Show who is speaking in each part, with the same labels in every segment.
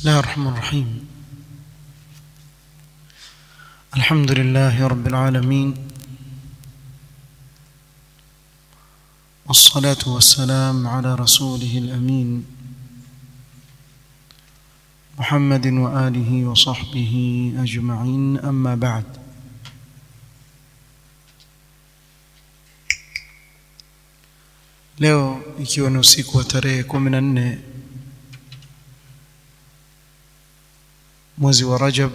Speaker 1: الله الرحمن الرحيم الحمد لله رب العالمين والصلاة والسلام على رسوله الأمين محمد وآله وصحبه أجمعين أما بعد leo ikiwa ni usiku wa tarehe kumi na nne mwezi wa Rajab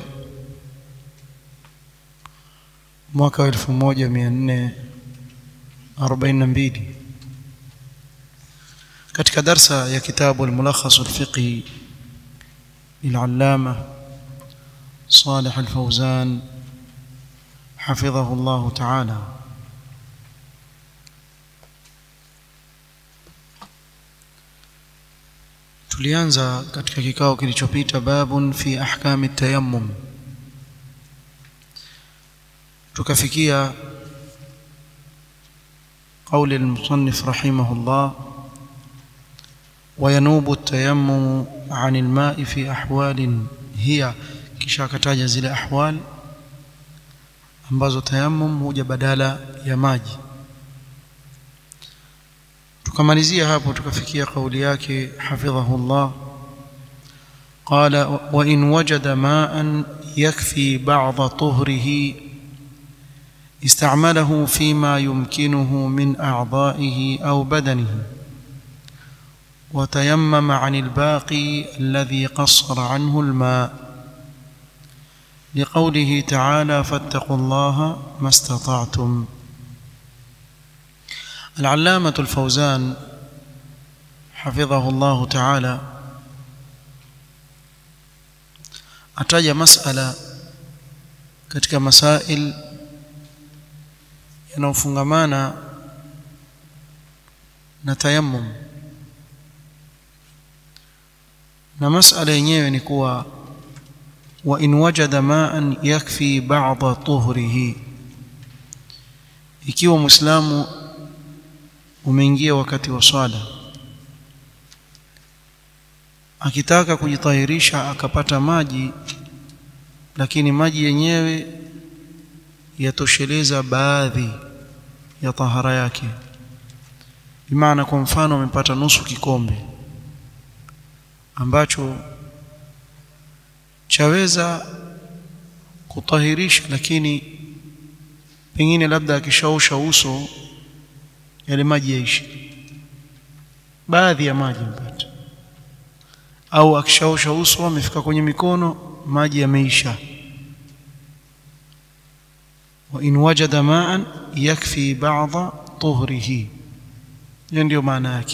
Speaker 1: mwaka wa elfu moja mia nne arobaini na mbili katika darsa ya kitabu al-Mulakhas al-Fiqhi للعلامة صالح الفوزان حفظه الله تعالى tulianza katika kikao kilichopita babun fi ahkami tayammum tukafikia قول المصنف رحمه الله وينوب التيمم عن الماء في أحوال هي kisha akataja zile ahwal ambazo tayammum huja badala ya maji tukamalizia hapo tukafikia kauli yake hafidhahullah qala wa in wajada ma'an yakfi ba'd tuhrihi استعمله فيما يمكنه من أعضائه أو بدنه وتيمم عن الباقي الذي قصر عنه الماء لقوله تعالى فاتقوا الله ما استطعتم العلامة الفوزان حفظه الله تعالى أتاج مسألة katika masail yanayofungamana na tayammum na masala yenyewe ni kuwa wa in wajada ma'an yakfi ba'dha tuhrihi ikiwa muislamu umeingia wakati wa swala akitaka kujitahirisha akapata maji lakini maji yenyewe yatosheleza baadhi ya tahara yake bimaana kwa mfano amepata nusu kikombe ambacho chaweza kutahirisha lakini pengine labda akishaosha uso yale maji yaishi baadhi ya maji mpata au akishaosha uso amefika kwenye mikono maji yameisha wa in wajada ma'an yakfi ba'dha tuhrihi hiyo ndio maana yake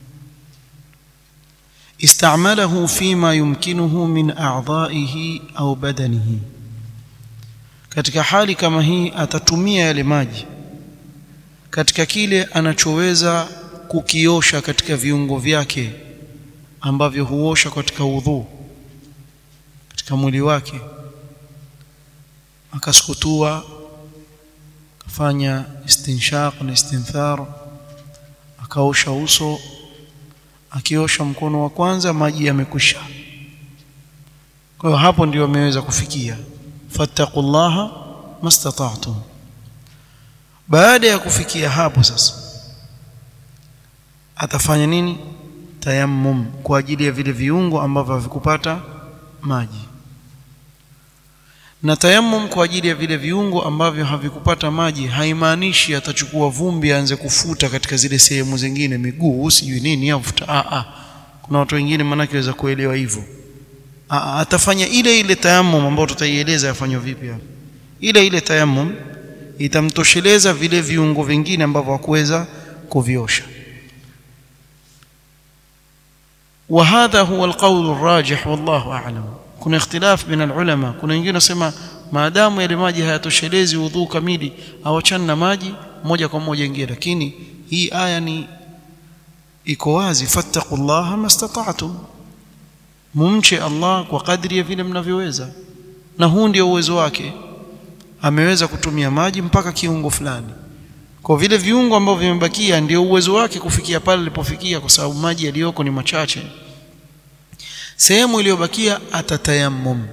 Speaker 1: استعمله فيما يمكنه من أعضائه أو بدنه katika hali kama hii atatumia yale maji katika kile anachoweza kukiosha katika viungo vyake ambavyo huosha katika udhu katika mwili wake akasukutua akafanya istinshaq na istinthar akaosha uso akiosha mkono wa kwanza maji yamekwisha kwa hiyo hapo ndio ameweza kufikia fattaqullaha mastata'tum baada ya kufikia hapo sasa atafanya nini tayammum kwa ajili ya vile viungo ambavyo havikupata maji na tayammum kwa ajili ya vile viungo ambavyo havikupata maji haimaanishi atachukua vumbi aanze kufuta katika zile sehemu zingine miguu sijui nini afuta a a kuna watu wengine manake waweza kuelewa hivyo a atafanya ile ile tayammum ambayo tutaieleza yafanywa vipi hapa ile ile tayammum itamtosheleza vile viungo vingine ambavyo hakuweza kuviosha وهذا هو القول الراجح والله اعلم kuna ikhtilaf baina ulama kuna wengine wasema maadamu yale maji hayatoshelezi udhu kamili awachana na maji moja kwa moja ingie lakini hii aya ni iko wazi fattaqullaha mastata'tum mumche Allah kwa kadri ya vile mnavyoweza na huu ndio uwezo wake ameweza kutumia maji mpaka kiungo fulani kwa vile viungo ambavyo vimebakia ndio uwezo wake kufikia pale alipofikia kwa sababu maji yaliyoko ni machache sehemu iliyobakia atatayammum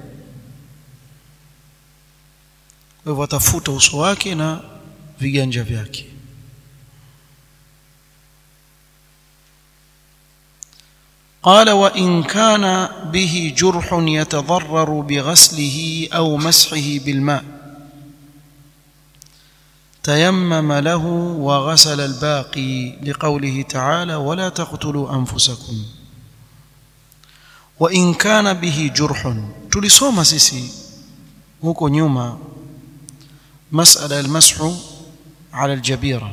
Speaker 1: kwa hivyo atafuta uso wake na viganja vyake قال وإن كان به جرح يتضرر بغسله أو مسحه بالماء تيمم له وغسل الباقي لقوله تعالى ولا تقتلوا أنفسكم وإن كان به جرح tulisoma sisi huko nyuma masala almashu ala aljabira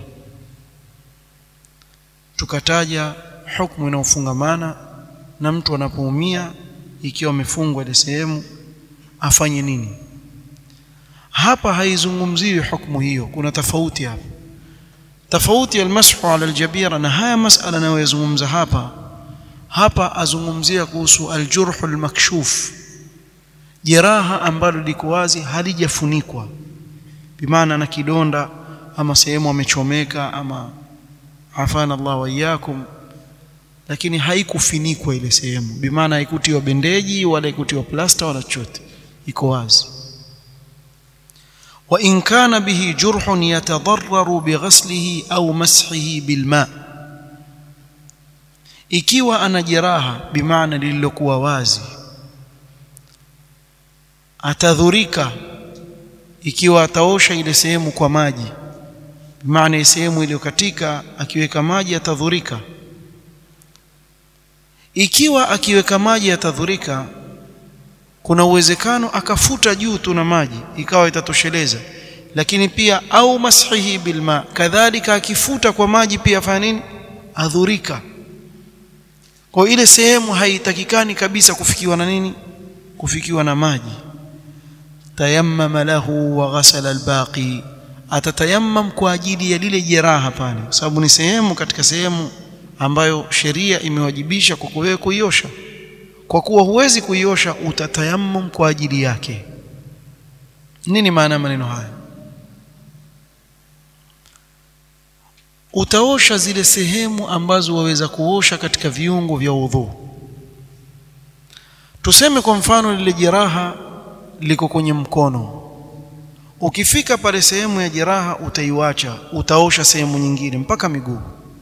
Speaker 1: tukataja hukumu inayofungamana na mtu anapoumia ikiwa amefungwa ile sehemu afanye nini hapa haizungumziwi hukumu hiyo kuna tofauti hapa tofauti ya almashu ala aljabira na haya masala anayozungumza hapa hapa azungumzia kuhusu aljurhu almakshuf jeraha ambalo liko wazi halijafunikwa bimaana na kidonda ama sehemu amechomeka ama afana Allah wa iyyakum lakini haikufinikwa ile sehemu bimaana haikutiwa bendeji wala haikutiwa plasta wala chochote iko wazi wa in kana bihi jurhun yatadarraru bighaslihi au mashihi bilma ikiwa ana jeraha bimaana lililokuwa wazi atadhurika ikiwa ataosha ile sehemu kwa maji maana sehemu iliyokatika akiweka maji atadhurika ikiwa akiweka maji atadhurika kuna uwezekano akafuta juu tu na maji ikawa itatosheleza lakini pia au mashihi bilma kadhalika akifuta kwa maji pia afanya nini adhurika kwa ile sehemu haitakikani kabisa kufikiwa na nini kufikiwa na maji tayammama lahu wa ghasala albaqi atatayammam kwa ajili ya lile jeraha pale kwa sababu ni sehemu katika sehemu ambayo sheria imewajibisha kwa wewe kuiosha kwa kuwa huwezi kuiosha utatayammum kwa ajili yake nini maana ya maneno haya utaosha zile sehemu ambazo waweza kuosha katika viungo vya udhu tuseme kwa mfano lile jeraha liko kwenye mkono ukifika pale sehemu ya jeraha utaiwacha utaosha sehemu nyingine mpaka miguu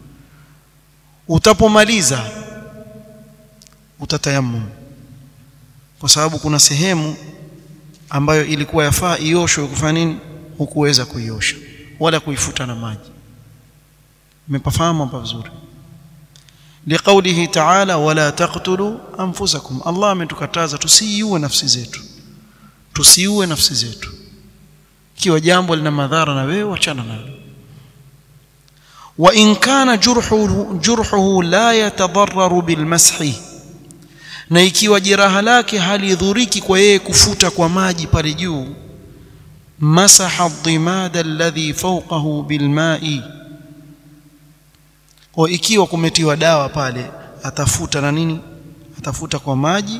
Speaker 1: utapomaliza utatayammum kwa sababu kuna sehemu ambayo ilikuwa yafaa ioshwe kufanya nini hukuweza kuiosha wala kuifuta na maji mmepafahamu hapa vizuri liqaulihi ta'ala wala taqtulu anfusakum Allah ametukataza tusiiue nafsi zetu tusiue nafsi zetu ikiwa jambo lina madhara na wewe achana nalo wa in kana jurhuhu jurhuhu la yatadarraru bilmashi na ikiwa jeraha lake halidhuriki kwa yeye kufuta kwa maji pale juu masaha dhimada alladhi fawqahu bilma'i kwa ikiwa kumetiwa dawa pale atafuta na nini atafuta kwa maji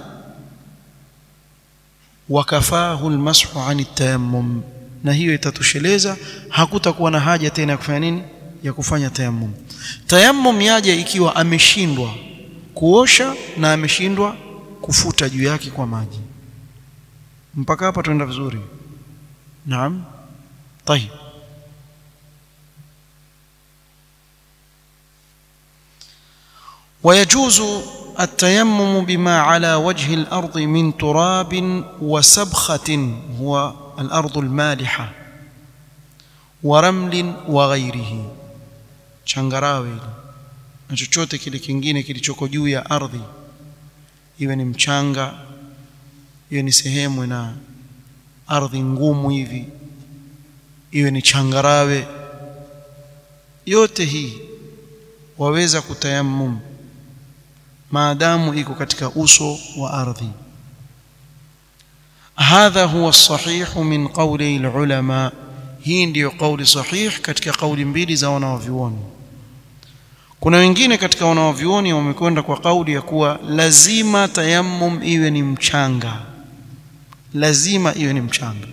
Speaker 1: wakafahu almashu an tayammum na hiyo itatosheleza hakutakuwa na haja tena ya kufanya nini ya kufanya tayammum tayammum yaje ikiwa ameshindwa kuosha na ameshindwa kufuta juu yake kwa maji mpaka hapa tuenda vizuri naam طيب ويجوز التيمم بما على وجه الأرض من تراب وسبخة هو الأرض المالحة ورمل وغيره changarawe na chochote kile kingine kilichoko juu ya ardhi iwe ni mchanga iwe ni sehemu na ardhi ngumu hivi iwe ni changarawe yote hii waweza kutayammum maadamu iko katika uso wa ardhi hadha huwa sahih min qawli alulama hii ndiyo kauli sahih katika kauli mbili za wanawavyuoni kuna wengine katika wanawavyuoni wamekwenda kwa kauli ya kuwa lazima tayammum iwe ni mchanga lazima iwe ni mchanga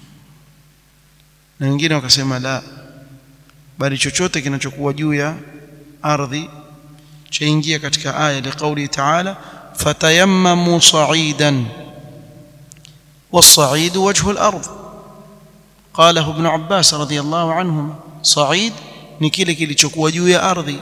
Speaker 1: na wengine wakasema la bali chochote kinachokuwa juu ya ardhi chaingia katika aya ya kauli taala fatayammamu sa'idan والصعيد وجه الأرض قاله ابن عباس رضي الله عنهما صعيد ni kile kilichokuwa juu ya ardhi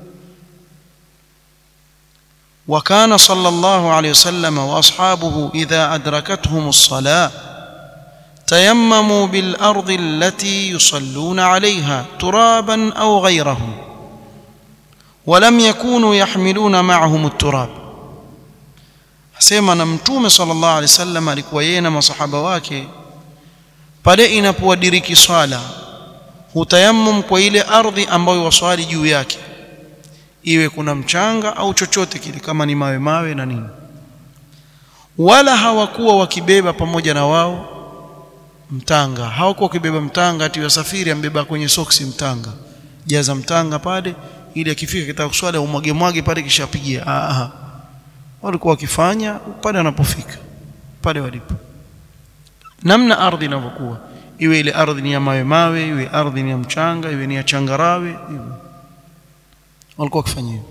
Speaker 1: وكان صلى الله عليه وسلم واصحابه اذا ادركتهم الصلاه تيمموا بالارض التي يصلون عليها ترابا او غيره ولم يكونوا يحملون معهم التراب sema na mtume sallallahu alaihi wasallam alikuwa yeye na masahaba wake pale inapowadiriki swala hutayammum kwa ile ardhi ambayo waswali juu yake iwe kuna mchanga au chochote kile kama ni mawe mawe na nini wala hawakuwa wakibeba pamoja na wao mtanga hawakuwa wakibeba mtanga ati wasafiri ambeba kwenye soksi mtanga jaza mtanga pale ili akifika kitaka kuswali umwage mwage pale kisha apigie ah walikuwa wakifanya pale wanapofika pale walipo namna ardhi inavyokuwa iwe ile ardhi ni ya mawe mawe iwe ardhi ni ya mchanga iwe ni ya changarawe hivyo walikuwa wakifanya hivyo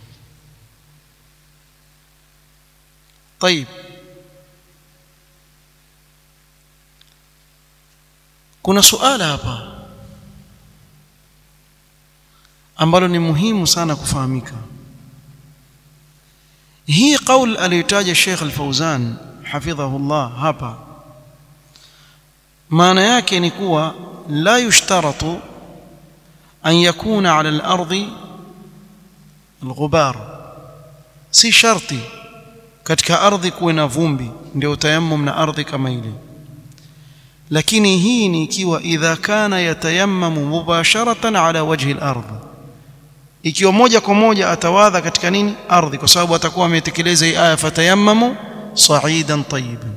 Speaker 1: طيب kuna suala hapa ambalo ni muhimu sana kufahamika hii qaul aliyotaja Sheikh Al-Fauzan hafidhahu Allah hapa maana yake ni kuwa la yushtaratu an yakuna ala al-ardi al-ghubar si sharti katika ardhi kuwe na vumbi ndio utayammum na ardhi kama ile lakini hii ni ikiwa idha kana yatayammamu mubasharatan ala wajhi al-ardh ikiwa moja kwa moja atawadha katika nini ardhi kwa sababu atakuwa ametekeleza hii aya fatayammamu sa'idan tayyiban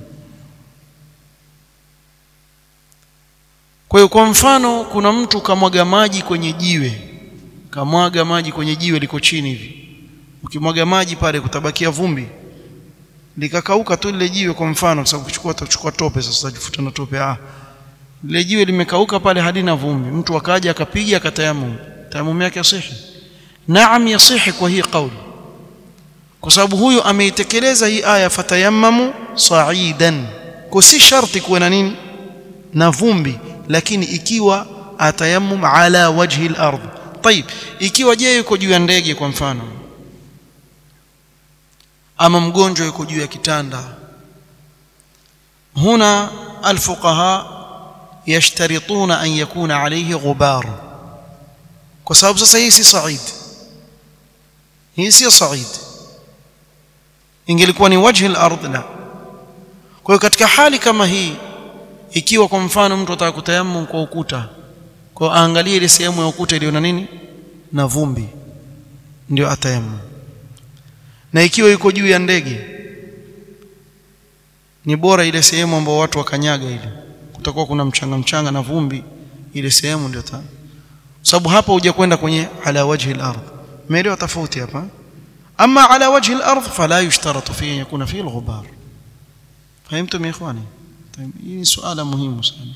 Speaker 1: kwa hiyo kwa mfano kuna mtu kamwaga maji kwenye jiwe kamwaga maji kwenye jiwe liko chini hivi ukimwaga maji pale kutabakia vumbi likakauka tu lile jiwe kwa mfano kwa sababu kuchukua utachukua tope sasa utajifuta na tope ah lile jiwe limekauka pale halina vumbi mtu akaja akapiga akatayammum tayammum yake yasihi naam yasihi kwa hii kauli kwa sababu huyu ameitekeleza hii aya fatayammamu sa'idan kwa si sharti kuwe na nini na vumbi lakini ikiwa atayammum ala wajhi al-ardh طيب ikiwa je yuko juu ya ndege kwa mfano ama mgonjwa yuko juu ya kitanda huna alfuqaha yashtarituna an yakuna alayhi ghubar kwa sababu sasa hii si said hii si said ingelikuwa ni wajhi al-ardh la kwa hiyo katika hali kama hii ikiwa kwa mfano mtu ataka kutayammum kwa ukuta kwa aangalie ile sehemu ya ukuta iliyo na nini na vumbi ndio atayammum na ikiwa yuko juu ya ndege ni bora ile sehemu ambayo watu wakanyaga ile kutakuwa kuna mchanga mchanga na vumbi ile sehemu ndio ta sababu hapa huja kwenda kwenye ala wajhi al-ardh umeelewa tofauti hapa ama ala wajhi al-ardh fala yushtaratu fihi yakuna fihi al-ghubar fahimtum ya ikhwani hii ni suala muhimu sana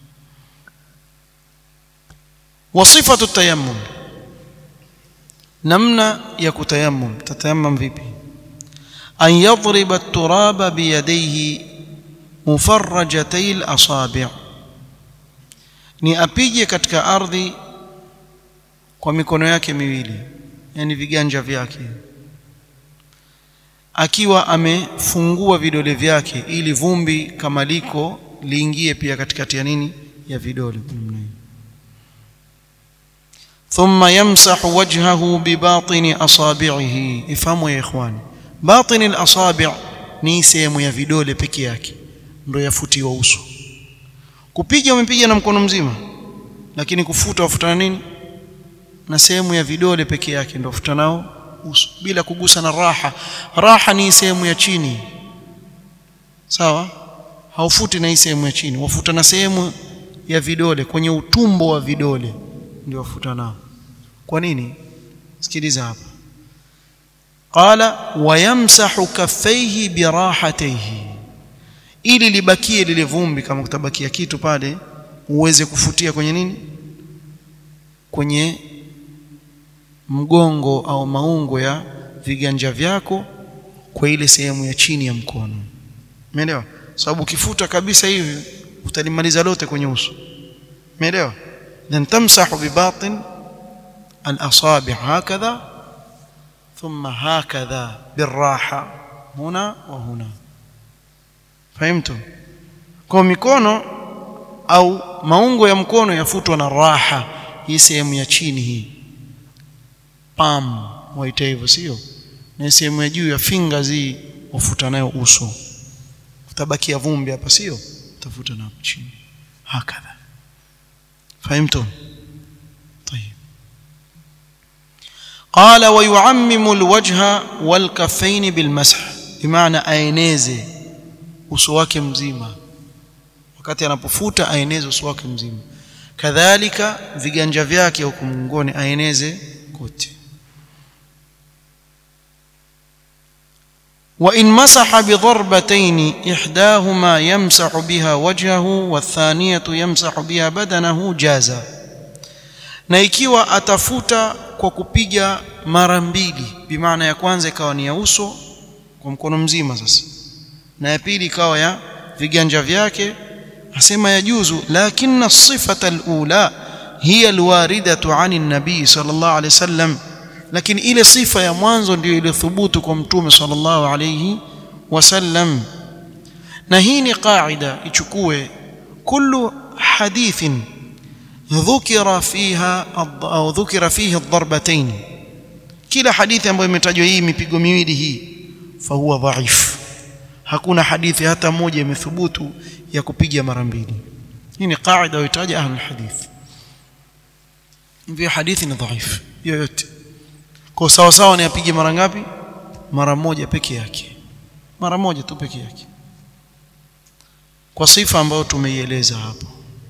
Speaker 1: وصفه التيمم namna ya kutayammum tatayammum vipi an yadriba at-turaba biyadayhi mufarrajatay al-asabi' ni apige katika ardhi kwa mikono yake miwili yani viganja vyake akiwa amefungua vidole vyake ili vumbi kama liko liingie pia katikati ya nini ya vidole namna hiyo ثم يمسح وجهه بباطن اصابعه افهموا يا اخواني باطن الاصابع ni sehemu ya vidole peke yake ndio yafutiwa uso kupiga umepiga na mkono mzima lakini kufuta wafuta na nini na sehemu ya vidole peke yake ndio wafuta nao uso bila kugusa na raha raha ni sehemu ya chini sawa haufuti na hii sehemu ya chini wafuta na sehemu ya vidole kwenye utumbo wa vidole ndio wafuta nao kwa nini sikiliza hapa qala wayamsahu kaffaihi birahatayhi ili libakie lile vumbi kama kutabakia kitu pale uweze kufutia kwenye nini kwenye mgongo au maungo ya viganja vyako kwa ile sehemu ya chini ya mkono umeelewa sababu ukifuta kabisa hivi utalimaliza lote kwenye uso umeelewa then tamsahu bibatin al-asabi' hakadha thumma hakadha birraha huna wa huna fahimtu kwa mikono au maungo ya mkono yafutwa na raha hii sehemu ya chini hii palm waita hivyo sio na sehemu ya juu ya fingers hii wafuta nayo uso utabakia vumbi hapa sio utafuta na hapo chini hakadha fahimtum طيب قال ويعمم الوجه والكفين بالمسح بمعنى aeneze uso wake mzima wakati anapofuta aeneze uso wake mzima kadhalika viganja vyake huko mgongoni aeneze kote وإن مسح بضربتين إحداهما يمسح بها وجهه والثانية يمسح بها بدنه جاز na ikiwa atafuta kwa kupiga mara mbili bimaana ya kwanza ikawa ni ya uso kwa mkono mzima sasa na ya pili ikawa ya viganja vyake asema yajuzu lakini sifata alula hiya alwaridatu ani nabii sallallahu alayhi wasallam lakini ile sifa ya mwanzo ndiyo iliyothubutu kwa mtume sallallahu alayhi wasallam na hii ni qaida ichukue kullu hadithin dhukira fiha au dhukira fihi ad-darbatayn kila hadithi ambayo imetajwa hii mipigo miwili hii fahuwa dhaif hakuna hadithi hata moja imethubutu ya kupiga mara mbili hii ni qaida waitaja ahlul hadith hivyo hadithi ni dhaif yoyote kwa sawa sawa ni apige mara ngapi mara moja peke yake mara moja tu peke yake kwa sifa ambayo tumeieleza hapo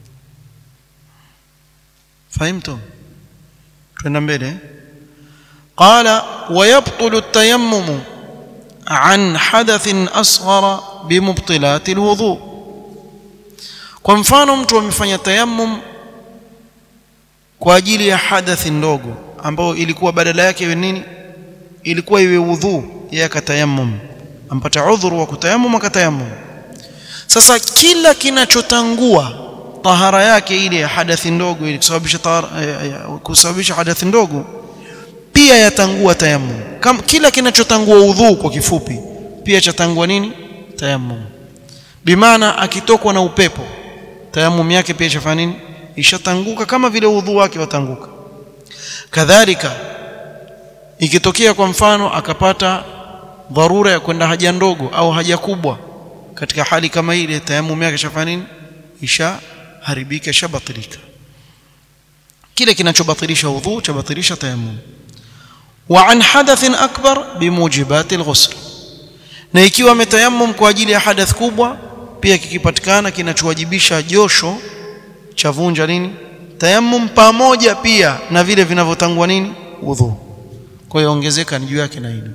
Speaker 1: fahimtu twenda mbele قال ويبطل التيمم عن حدث أصغر بمبطلات الوضوء kwa mfano mtu amefanya tayammum kwa ajili ya hadathi ndogo ambayo ilikuwa badala yake iwe nini ilikuwa iwe udhu yeye akatayammum ampata udhuru wa kutayammum akatayammum sasa kila kinachotangua tahara yake ile ya hadathi ndogo ili kusababisha kusababisha hadathi ndogo pia yatangua tayammum kama kila kinachotangua udhu kwa kifupi pia chatangua nini tayammum bimaana akitokwa na upepo tayammum yake pia chafanya nini ishatanguka kama vile udhu wake watanguka kadhalika ikitokea kwa mfano akapata dharura ya kwenda haja ndogo au haja kubwa katika hali kama ile tayammum yake shafanya nini ishaharibika ishabatilika kile kinachobatilisha udhu chabatilisha tayammum wa an hadathin akbar bimujibati alghusl na ikiwa ametayammum kwa ajili ya hadath kubwa pia kikipatikana kinachowajibisha josho cha vunja nini tayammum pamoja pia na vile vinavyotangua nini udhu kwa hiyo ongezeka ni juu yake na hilo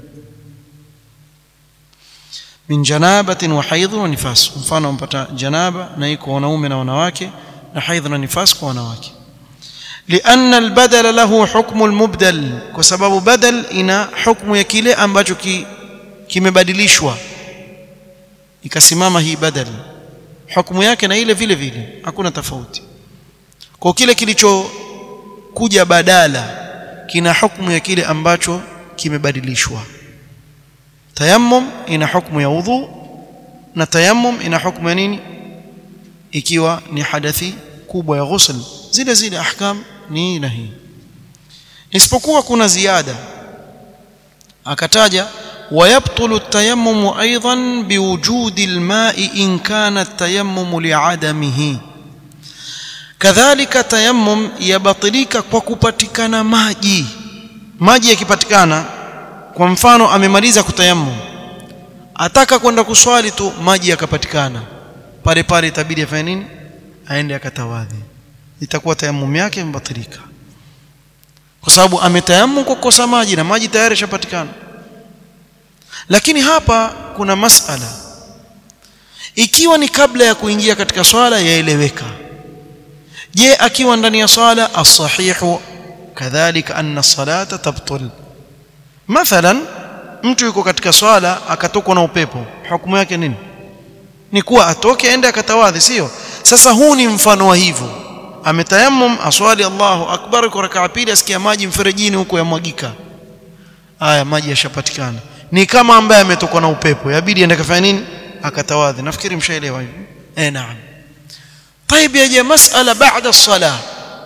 Speaker 1: min janabatin wa haidh wa nifas mfano mpata janaba na iko wanaume na wanawake na haidh na nifas kwa wanawake لأن البدل له حكم المبدل وسبب بدل إن حكم يكيله ambacho kimebadilishwa ikasimama hii badal hukumu yake na ile vile vile hakuna tofauti kwa kile kilichokuja badala kina hukumu ya kile ambacho kimebadilishwa tayammum ina hukumu ya udhu na tayammum ina hukumu ya nini ikiwa ni hadathi kubwa ya ghusl zile zile ahkam ni na hii isipokuwa kuna ziada akataja ويبطل التيمم ايضا بوجود الماء ان كان التيمم لعدمه kadhalika tayammum yabatilika kwa kupatikana maji maji yakipatikana kwa mfano amemaliza kutayammum ataka kwenda kuswali tu maji yakapatikana pale pale itabidi afanye nini aende akatawadhi itakuwa tayammum yake imebatilika kwa sababu ametayammum kwa kukosa maji na maji tayari yashapatikana lakini hapa kuna masala ikiwa ni kabla ya kuingia katika swala yaeleweka je akiwa ndani ya swala as-sahihu kadhalika anna salata tabtul mathalan mtu yuko katika swala akatokwa na upepo hukumu yake nini ni kuwa atoke aende akatawadhi sio sasa huu ni mfano wa hivyo ametayammum aswali Allahu akbar kwa rakaa pili asikia maji mferejini huko yamwagika haya maji yashapatikana ni kama ambaye ametokwa na upepo yabidi aende kafanya nini akatawadhi nafikiri mshaelewa hivi eh naam طيب يا مسألة بعد الصلاة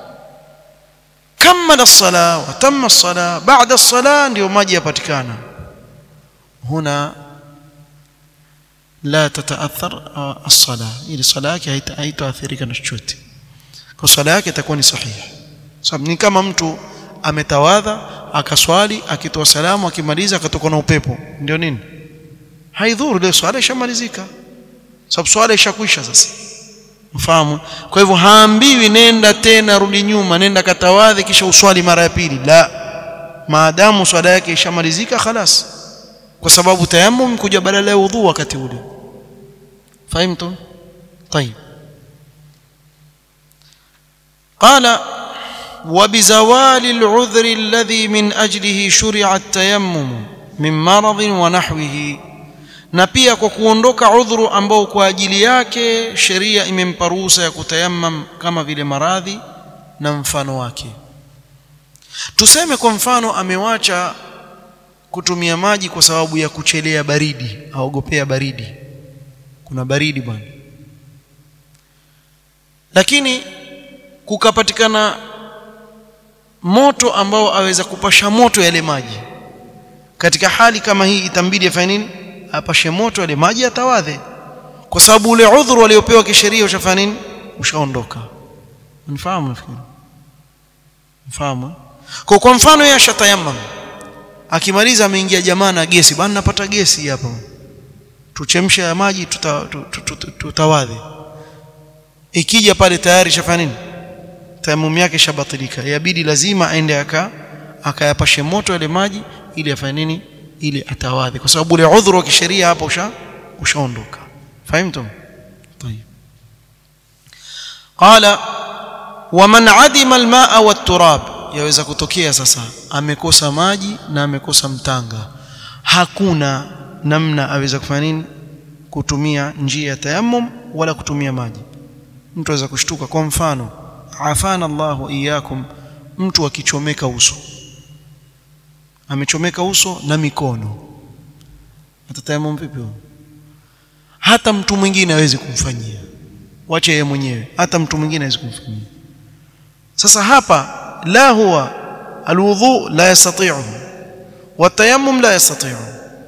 Speaker 1: كمل الصلاة وتم الصلاة بعد الصلاة ndio maji yapatikana هنا لا تتأثر الصلاة ili swala yake haitaathirika na chochote kwa swala yake itakuwa ni sahihi sababu ni kama mtu ametawadha akaswali akitoa salamu akimaliza akatoka na upepo ndio nini haidhuru ile swala ishamalizika sababu swala ishakwisha sasa mfahamu kwa hivyo haambiwi nenda tena rudi nyuma nenda katawadhi kisha uswali mara ya pili la maadamu swala yake ishamalizika khalas kwa sababu tayammum kuja badala ya udhu wakati ule fahimtum طيب قال وبزوال العذر الذي من أجله شرع التيمم من مرض ونحوه na pia kwa kuondoka udhuru ambao kwa ajili yake sheria imempa ruhusa ya kutayammam kama vile maradhi na mfano wake tuseme kwa mfano amewacha kutumia maji kwa sababu ya kuchelea baridi aogopea baridi kuna baridi bwana lakini kukapatikana moto ambao aweza kupasha moto yale maji katika hali kama hii itambidi afanye nini apashe moto yale maji atawadhe kwa sababu ule udhuru aliopewa kisheria ushafanya nini ushaondoka unifahamu nafikiri mfahamu kwa kwa mfano yeye ashatayammam akimaliza ameingia jamaa na gesi bwana napata gesi hapa tuchemshe ya maji tutawadhe ikija pale tayari shafanya nini tayamum yake shabatilika yabidi lazima aende aka akayapashe moto yale maji ili afanye nini ili atawadhi kwa sababu ule udhuru wa kisheria hapo usha ushaondoka fahimtum طيب قال ومن عدم الماء والتراب yaweza kutokea sasa amekosa maji na amekosa mtanga hakuna namna aweza kufanya nini kutumia njia ya tayammum wala kutumia maji mtu aweza kushtuka kwa mfano afana Allahu iyakum mtu akichomeka uso amechomeka uso na mikono atatayamum vipi hata mtu mwingine hawezi kumfanyia wache yeye mwenyewe hata mtu mwingine hawezi kumfanyia sasa hapa la huwa alwudhu la yastati'u watayammum la yastati'u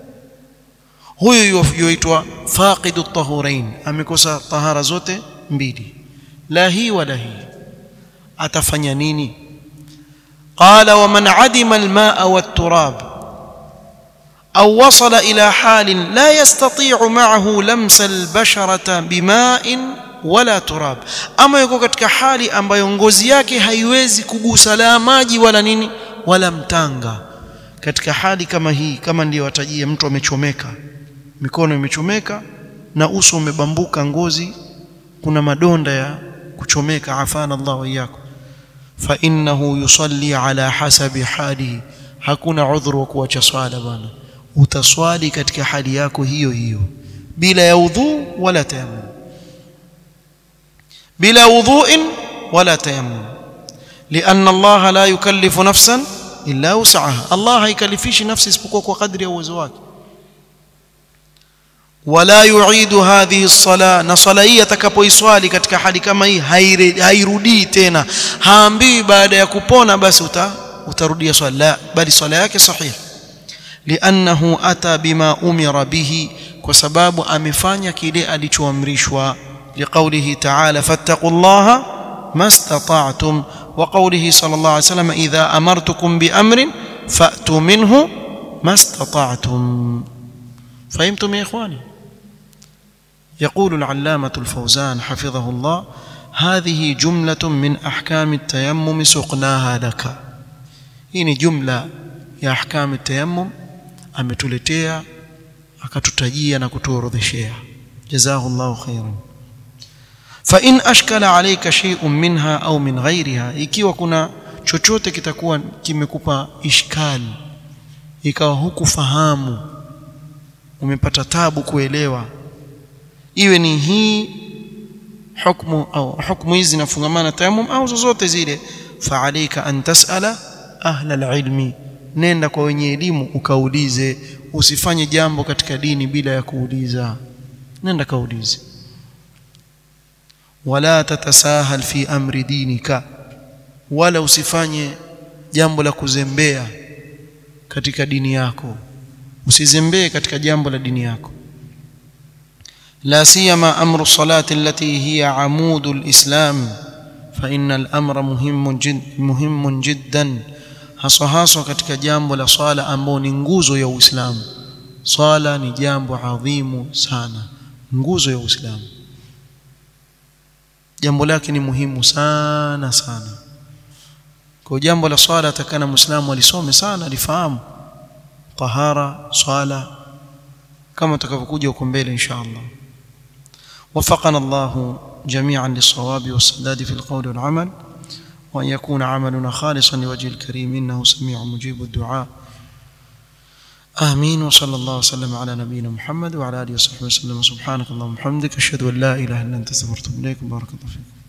Speaker 1: huyu yuitwa faqidu tahurain amekosa tahara zote mbili la hii wala hii atafanya nini قال ومن عدم الماء والتراب أو وصل إلى حال لا يستطيع معه لمس البشرة بماء ولا turab ama yuko katika hali ambayo ngozi yake haiwezi kugusa la maji wala nini wala mtanga katika hali kama hii kama ndiyo watajia mtu amechomeka mikono imechomeka na uso umebambuka ngozi kuna madonda ya kuchomeka afana Allah wa iyyakum fa innahu yusalli ala hasabi halihi hakuna udhuru wa kuacha swala bwana utaswali katika hali yako hiyo hiyo bila ya udhu wala tayammum bila wudhu'in wala tayammum لأن الله لا يكلف نفسا إلا وسعها الله haikalifishi nafsi isipokuwa kwa kadri ya uwezo wake wala yuidu hadhihi as-sala na sala hii atakapoiswali katika hali kama hii hairudii tena haambii baada ya kupona basi uta, utarudia swala la bali swala yake sahih liannahu ata bima umira bihi kwa sababu amefanya kile alichoamrishwa liqaulihi ta'ala fattaqullaha mastata'tum wa qawlihi sallallahu alayhi wasallam idha amartukum bi amrin fa'tu minhu mastata'tum فهمتم يا إخواني يقول العلامة الفوزان حفظه الله هذه جملة من أحكام التيمم سقناها لك هنا جملة يا أحكام التيمم ametuletea akatutajia na kutuorodheshea jazahu llahu khairan fain ashkala alayka shay'un minha au min ghairiha ikiwa kuna chochote kitakuwa kimekupa ishkali ikawa hukufahamu umepata tabu kuelewa iwe ni hii hukmu au hukmu hizi zinafungamana tayamum au zozote zile fa'alayka an tas'ala ahla alilmi nenda kwa wenye elimu ukaulize usifanye jambo katika dini bila ya kuuliza nenda kaulize wala tatasahal fi amri dinika wala usifanye jambo la kuzembea katika dini yako usizembee katika jambo la dini yako لا سيما امر الصلاه التي هي عمود الاسلام فان الامر مهم جد مهم جدا haswa haswa katika jambo la swala ambao ni nguzo ya Uislamu swala ni jambo adhimu sana nguzo ya Uislamu jambo lake ni muhimu sana sana kwa jambo la swala atakana muislamu alisome sana alifahamu tahara swala kama tutakavyokuja huko mbele insha Allah وفقنا الله جميعا للصواب والسداد في القول والعمل وأن يكون عملنا خالصا لوجه الكريم إنه سميع مجيب الدعاء آمين وصلى الله وسلم على نبينا محمد وعلى آله وصحبه وسلم سبحانك اللهم وبحمدك أشهد أن لا إله إلا أنت استغفرك وأتوب إليك بارك الله فيكم